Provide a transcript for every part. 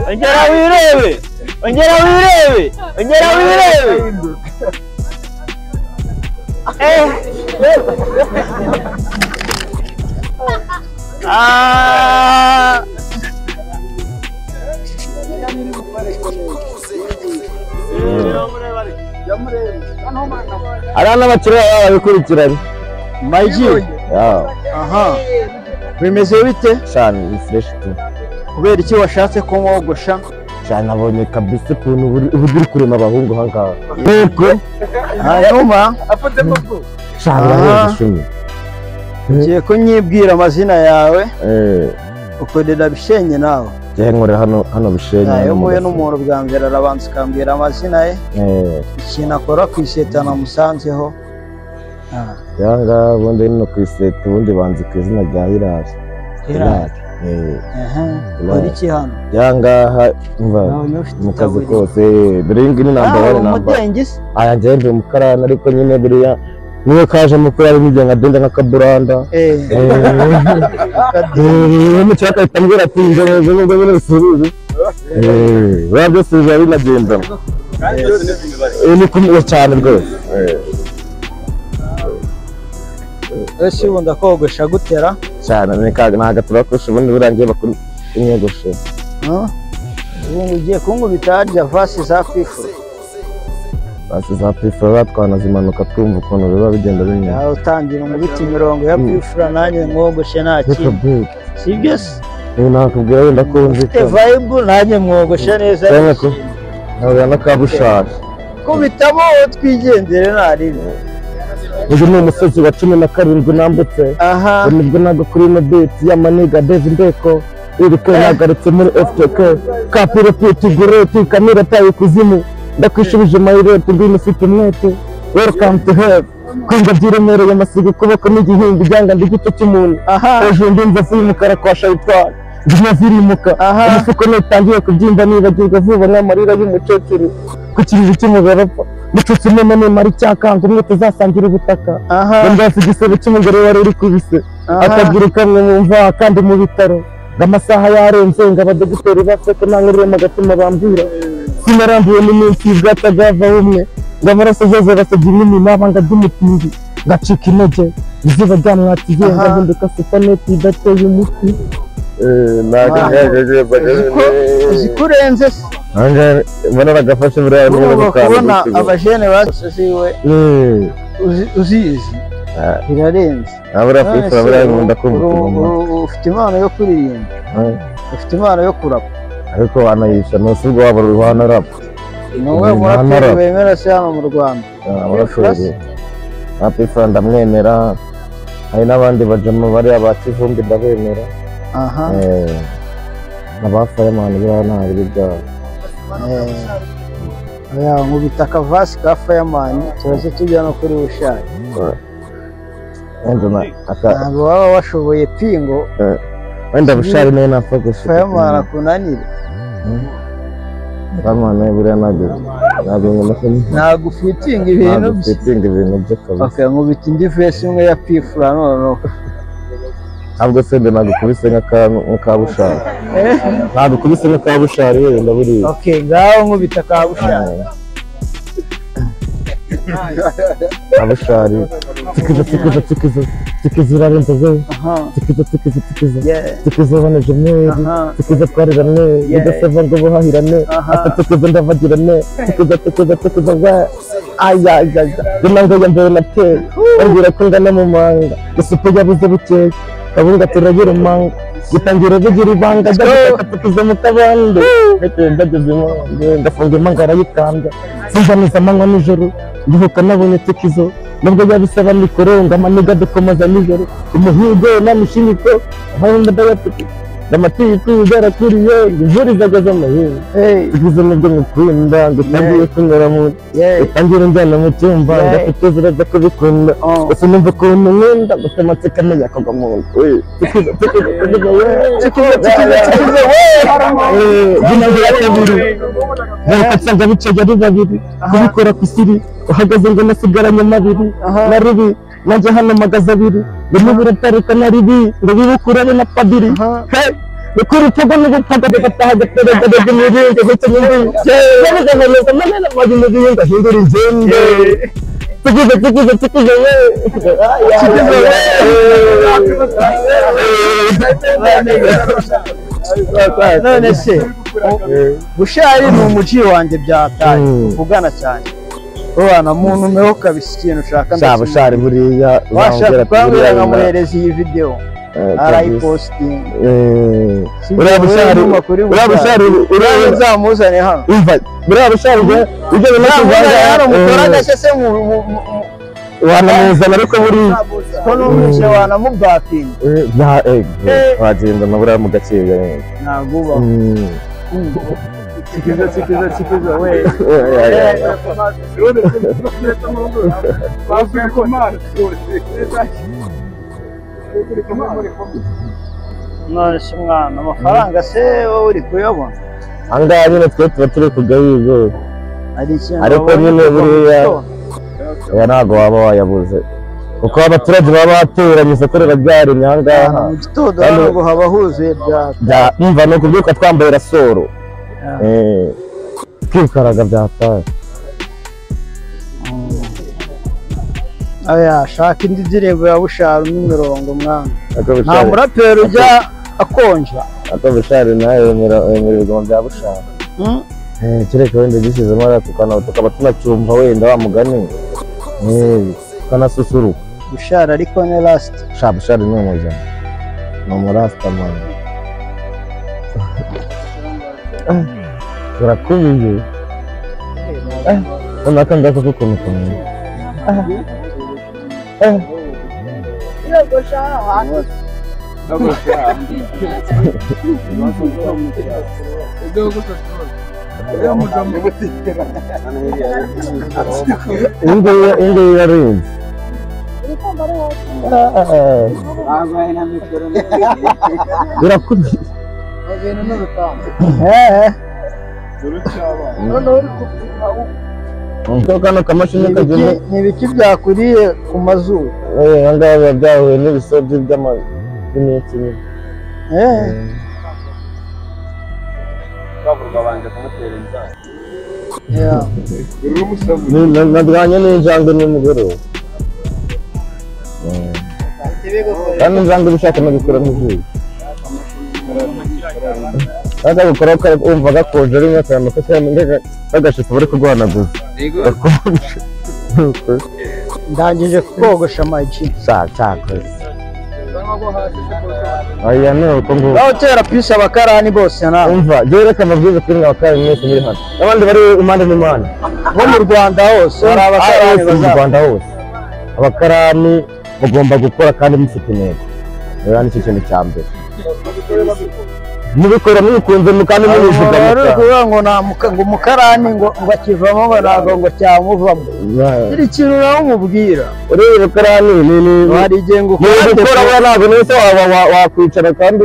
ongera wirebe ongera wirebe ongera wirebe Eh. Ah. abana bakiriya babikurikirane Mayigi yawe aha bimeze bite shani ni fureshi tu kubera iki washatse ko mwogosha shani nabonye kabisa ukuntu uri- uburyo uri kurema abahungu aha ngaha yego hanyuma shani Ah. urabizi shumi ugiye kunyibwira amazina yawe Eh, ukorera bishenye nawe jya nkorera hano hano bishenye ntayo mpuye mu n'umuntu bwa mbere arabanza ukambwira amazina ye gafu. Eh, ikintu akora ku iseta namusanzeho Ah, ya ngaha ubundi ni no ku iseta ubundi banzi ku izina rya hirari Hilary. Eh, Ehe, ukora iki hano ya ngaha mva Nabonye ufite mu kazi itaburiya. kose biri ngi ni Ah, namba wani uri namba umudengi se aya njyewe ndi umukarani ariko nyine buriya niwe kajemo ko yari bigenga denda nk'akaburanda Eh, umucaka ahita ambwira ati njya neza nubwo nyine bisubize buriya byose biba binagendana Eh, ni kumwe cyane rwose Eh, ese ubu ndakogosha gutera cyane ni ka- ni agatura kurusha ubundi burangiye bakuru inyogosho Ah, ubu ngo ugiye kunkubita harya vasi za kwifura basi za pifura batwana zimanuka twumva ukuntu biba bigenda binyura yawe utangira umubiti imirongo ya kwifura nanjye mwogoshe nta reka kintu big sibyo se nakubwira wenda ko ufite nzika vayibu nanjye mwogoshe neza Cyane ko ntabwo n'akabushaka kubitamo twigendere ntaribi uyu ni umusozi wa cumi na karindwi nambutse aha ubu nibwo ntabwo kuri ino biti y'amaniga dave ndeko iriko yagarutse muri ftk kapiro piti gureti kamira tayo kuzimu ndakwishubije mayireti ngwino ufite umwete welcome to hell kumva byiremereye amasiga ukuboko n'igihinga ibyanga ndi igice cy'umuntu aha hejuru ndumva se y'umukara kwa shayitani ndimo zirimuka Aha. umufuko nutangiye kubyimba nibagirwa vuba nk'amarira y'umukecuru ku kiriri cy'umugore apfa mucucu none nimara icyakanze umwe tuzasangira ubutaka aha ndasi igisebe cy'umugore wari uri kubise Aha. akaguru kamwe mu mvaha kandi mu bitaro ngo amasaha yarenze ngo abadogiteri baseke nta nkoreremo agatuma bambwira sinarambuwe n'iminsi y'ubwata bwavaho umwe ngo amaraso zose basabye inini nabanga by'umutindi ngacika intege izuba ryamwatiye Aha. ngahinduka supaneti idateye umuti Wow. uzi ko urenze se mbona aragafashe buriya ugomba kubona abajene basoze iwe uzi- uzizi Ah. birarenze abura None se ubu- ubu- ubu- ufite impano yo kuririmba ufite impano yo kurapa ariko wanayisha ntusubwo waba wanarapa ni wowe Impano muraperi arapa. bemera se hano mu rwanda abaraperi apifura ndamwemera hari n'abandi bajama bariya ba kivumbi ndabemera aha Eh, abafayamani buriya ntabiri byabo Eh, oya nkubita akavasi ka fayamani turaze tujya no kuri bushari wenda na- aka- ntabwo waba washoboye pingo eh, wenda bushari nayo napfa gushika fayamani akunanire fayamani buriya ntabwo ntabwo nyuma ntabwo ufitinga ibintu bye ntabwo ibintu bye kabisa okay, nkubita indi vesi imwe ya pifura noneho ntabwo se mbe nagukubise nk'aka- nk'aka bushari Eh, nagukubise nk'aka bushari yewe ndaburiye okay, ngaho nkubita ka bushari abushari tikiza tikiza tikiza tikiza urarenza zewe aha tikiza tikiza tikiza yeah tikiza uboneje mweri aha tikiza twarirane bidasaba ngo buhahirane Aha. ata tikiza ndavagirane tikiza tikiza tikiza bwa ayayaya inanga ya mbere nateye bambwira ko ngana mu manga isupu yabuze bukeye kabunga turagira umanga gitangira bigira ibanga gafata tukiza mu kabande ndetse ndageze imanga ndafunga imanga arayikanda sinzaniza amanywa nijoro ndihuka nabonye tikizo nubwo yabisaba mikoro ngo amaniga dukomeza nijoro umuhigo n'amishimiko abahunda ndabatuki ndamatiyitu byarakuriye ngivurizaga amahinga hey tugize nubwo mukunda dutangiye kunyura mu yeah utangira njyana mu cyumba Yeah. ngafite ziraza kubikunda oh gusa numva ukuntu nkunda gusa amatsiko amenya akagwa mu nda Tukiza, tukiza, tukiza, yeee. tukiza, tukiza, Yeee, binabira kabiri Nuko nsanga bicaye ari babiri kubikora ku isiri uhagaze ngo nasigaranye mabiri Aha. na ribi nanjye hano magaze abiri birimo biratarika na ribi ngo bibukure ari na padiri Aha. He, ukuri urutugu n'ubutaka dugataha gateragaga imiringa ndetse n'indi yabiganuza manene amazi mu bihingwa hindura ingende tugize tugize tugize we tugize we none se bushari ni umuji wanjye byataye Mm. uvugana cyane ubana muntu umweho kabisa ikintu ushaka shaba ushari buriya washaka kubwira buriya nkamuhereza iyi videwo arayipositinga uriya bushari uriya bushari uriya uriya nzamuzane hano umva buriya bushari ibyo bintu nzamuzane hano mukora agashya se mu wanamuzana ariko buriya ko numvise wanamubwapinga Eh, bya- eh, eh, wagendana buriya mu gakeya ntabwo ubaho Mm. sikiza sikiza sikiza we none se mwana amafaranga se wowe uri kuyabona aha ngaha nyine twe tuba turi ku gahigo hari ikintu Ariko wabonye nyine kuva mu buriya- gitondo? aba ntabwo waba wayabuze kuko abaturage baba bateranye isoko rirabyaremye aha ngaha mu gitondo Hano- hano ngo haba huzuye byatsi Bya- umva ni ukubyuka twambaye rasoro Eh, twikaraga byataye aya shaka indi ndirimbo ya bushara n'imirongo mwana Ako nta bushari- muraperi ujya akonja ako bushari nawe yemera yemera ibigoma bya bushari Hmm? Eh, kereka wenda gishyizemo ara tukana- tukaba tunacumba wenda wa mugani Eh, tukanasusuruka bushara ariko ni lasiti sha bushari ni umujyana ni umurasitamani urakubiye ubona ko ngako k'ukuntu ukuntu iyi ngiyi iyi ngiyi yarinze birakubiye kuko kano kamashini kagenda ni ibiki byakuriye ku mazuru eh, aha ngaha biba byahuye n'ibisobi by'ama- by'iminsi nyine Eh, yeah. Ni- na- narwanye n'injangwe nimugoroba Eh, kandi injangwe iba ishaka no gukuramo izuba aza gukora wumva gakonje rimwe akantu ko kagashipa bari kurwanaguza ndangije kogosha amagi cyakoze aya ni uko nguko aho tera pisi abakarani bose nawe umva jyewe reka amabwiriza kuri mwa kandi mwese muri hano n'abandi bari impande n'impande bo mu rwanda hose hari abakarani mu bazaba rwanda hose abakarani mugomba gukora kandi mufite intego rero nicyo kintu cya mbere mubikora mubikunze mu kandi mubivuga umuntu muta- uri kuvuga ngo nta muka- ngo umukarani ngo ngo akivamo ngo ntabwo ngo cyamuvamo Ba- kiri kintu nawe umubwira ureba abakarani ni ni hari igihe ngo ni ukurande gukora pe- we ntabwo nese waba- wa- wakwicara kandi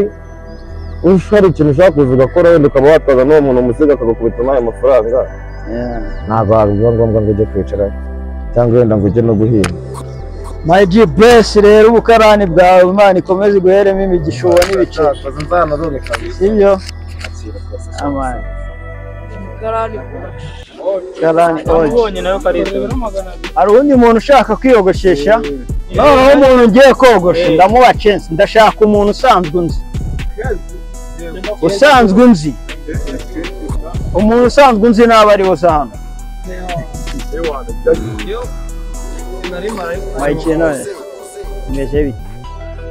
ush- hari ikintu ushaka kuza ugakora wenda ukaba wataza n'uwo muntu umusiga akagakubita n'ayo mafaranga Yeah. ntabwo biba ngombwa ngo ujye kwicara cyangwa wenda ngo ujye no guhinga my G bless rero ubukarani bwawe imana ikomeze guheremo imigishuwa n'ibiceri sibyo Amen. Karani oji. hari uwundi muntu ushaka kwiyogoshesha noneho umuntu ngiye kogosha ndamuha chance ndashaka umuntu usanzwe nzi usanzwe nzi umuntu usanzwe nzi naba ari we uza hano mayikiye none imeze bite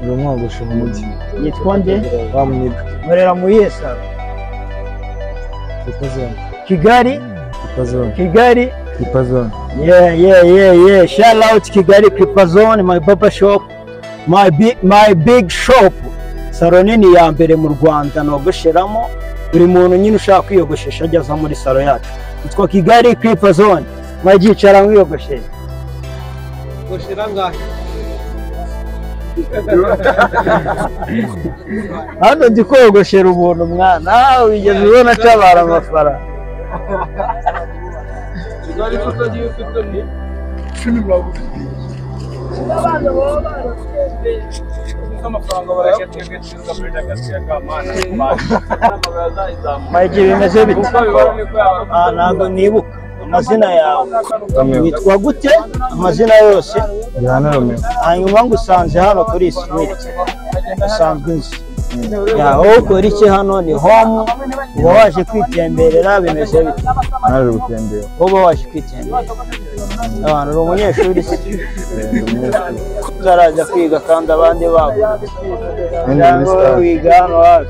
uyu mwogosha umugi yitwa nde wamunyiga nkorera muri esara kipazone kigali kipazone kigali kipazone yeah yeah yeah yeah shout out kigali pipa zone my papa shop my big my big shop saro nini ya mbere mu rwanda nogosheramo buri muntu nyine ushaka kwiyogoshesha ajya aza muri saro yacu yitwa kigali pipa zone mwagicara mwiyogosheshe hano ndi kogoshera ubuntu mwana Ah, wigeze ubona atabara amafaranga n'amafaranga barayakubwira kuri agasiya ka mana Mike bimeze bite Ah, ntabwo nibuka amazina yawe witwa gute amazina yose Yohana Romeo hanyuma ngusanze hano kuri street asanzwe nzi Ya, wowe ukora iki hano ni home uba waje kwitemberera bimeze bite naje gutembera uba waje kwitemberera abantu uri umunyeshuri se utarajya kwiga kandi abandi babo cyangwa wiga hano hafi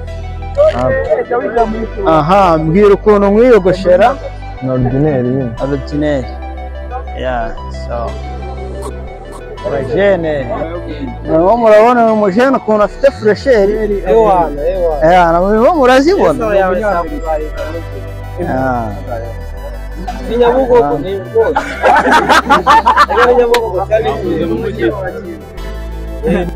aha mbwira ukuntu mwiyogoshera ni orudineri nyine abadineri ya so abajene murimo murabona uyu mujene ukuntu afite furesheri ya murimo murazibona Ah. Inyabugogo ni ubwoko. Ariko Inyabugogo cyari mu mujyi wa Kivu.